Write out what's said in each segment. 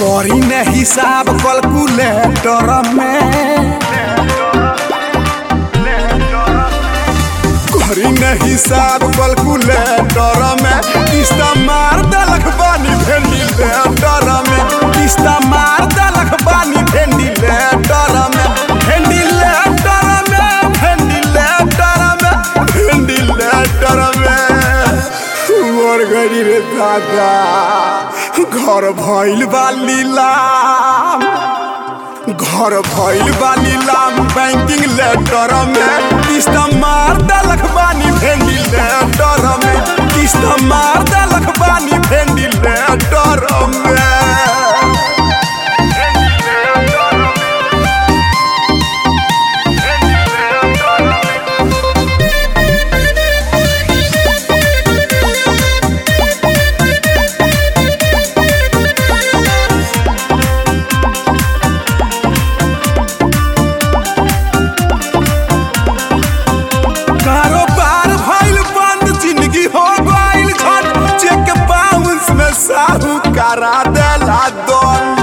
करी ने हिसाब कैलकुलेटर में करी ने हिसाब कैलकुलेटर में किस्ता मार दलक बानी वेंटिलेटर में किस्ता मार दलक बानी वेंटिलेटर में वेंटिलेटर में वेंटिलेटर में वेंटिलेटर में मोर गरी रे दादा घर भइल बा लीलाम घर भइल बा लीलाम बैंकिंग लेटर में किस्त मार दलक बानी वेंटिलेटर में किस्त मार दलक बानी वेंटिलेटर में कारोबार भइल बंद जिंदगी हो गइल झट चेक बाउंस में साहू करा देला दंड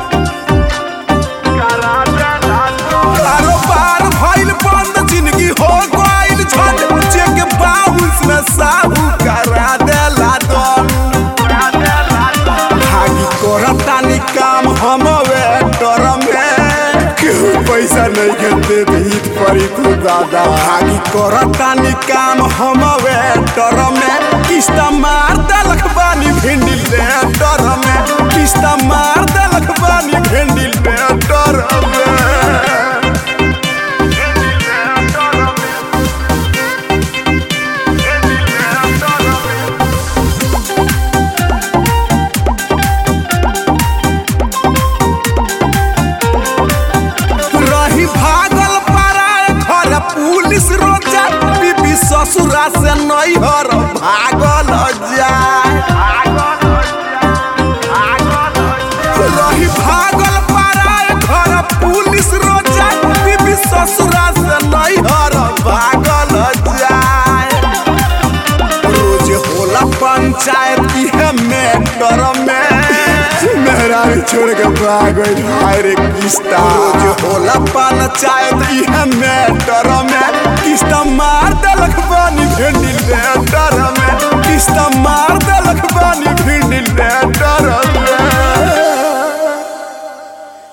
कारोबार भइल बंद जिंदगी हो गइल झट चेक बाउंस में साहू करा देला दंड भागी करतानी काम हम वेटर में केहू पैसा नहीं के दे दी परी तू दादा भागी करतानी काम हम वेटर में किस्त मार दलक बानी भिंडी लेटर में किस्त मार दलक बानी भिंडी लेटर में रही भागल पराय घर पुलिस रोजा बीबी ससुरा से नैहर भागल जाए रही भागल पराय घर पुलिस रोजा बीबी ससुरा से नैहर भागल जाए रोज होला पंचायत इहे मेटर में मेहरा छोड़ के भाग गइल हाय रे किस्ता रोज होला पंचायत इहे मेटर में किस्ता मार दलक बानी भिंडी लेटर में किस्ता मार दलक बानी भिंडी लेटर में